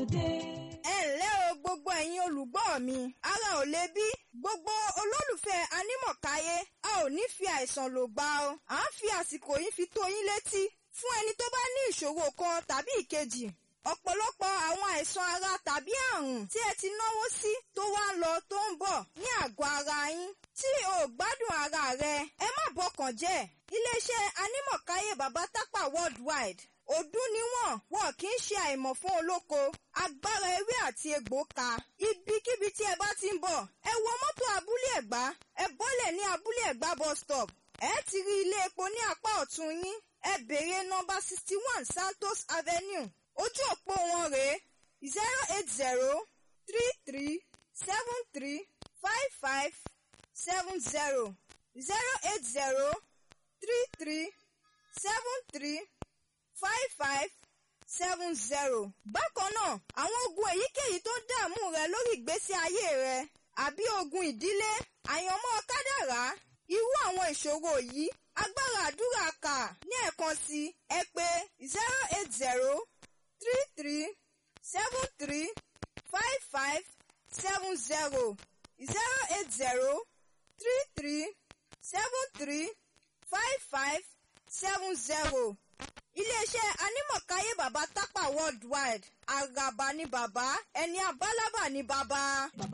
dé. ẹ ǹlẹ́ o gbogbo ẹ̀yin olùgbọ́ mi ara ò le bí gbogbo olólùfẹ́ anímọ̀káyé a ò ní fi àìsàn lò gbà o à ń fi àsìkò yìí fi tó yín létí fún ẹni tó bá ní ìṣòro kan tàbí ìkejì ọ̀pọ̀lọpọ̀ àwọn àìsàn ara tàbí àrùn tí ẹ ti náwó sí tó wá ń lọ tó ń bọ̀ ní àgọ́ ara yín tí o ò gbádùn ara rẹ ẹ má bọkàn jẹ́ iléeṣẹ́ anímọ̀káyé bàbá tápà worldwide ọdún níwọ̀n wọn kì í ṣe àìmọ̀ fún olóko agbára ewé àti egbò ka ibikíbi tí ẹ bá ti ń bọ̀ ẹ wọ mọ́tò abúlé ẹ̀gbá ẹ bọ́lẹ̀ ní abúlé ẹ̀gbá bus stop ẹ ti rí ilé epo ní apá ọ̀tún yín ẹ béèrè nọ́mbà sixty one santos avenue ojú òpó wọn rèé zero eight zero three three seven three five five seven zero zero eight zero three three seven three five five seven zero. bákan náà àwọn ogun èyíkéyìí tó ń dààmú rẹ lórí ìgbésí ayé rẹ àbí ogun ìdílé àyànmọ́ kádàrá irú àwọn ìṣòro yìí agbára àdúrà kà ní ẹ̀kan sí ẹ pé zero eight zero three three seven three five five seven zero zero eight zero three three seven three five five seven zero iléeṣẹ́ anímọ̀káyé bàbá tápà worldwide àràbà ni bàbá ẹni abálábà ni bàbá.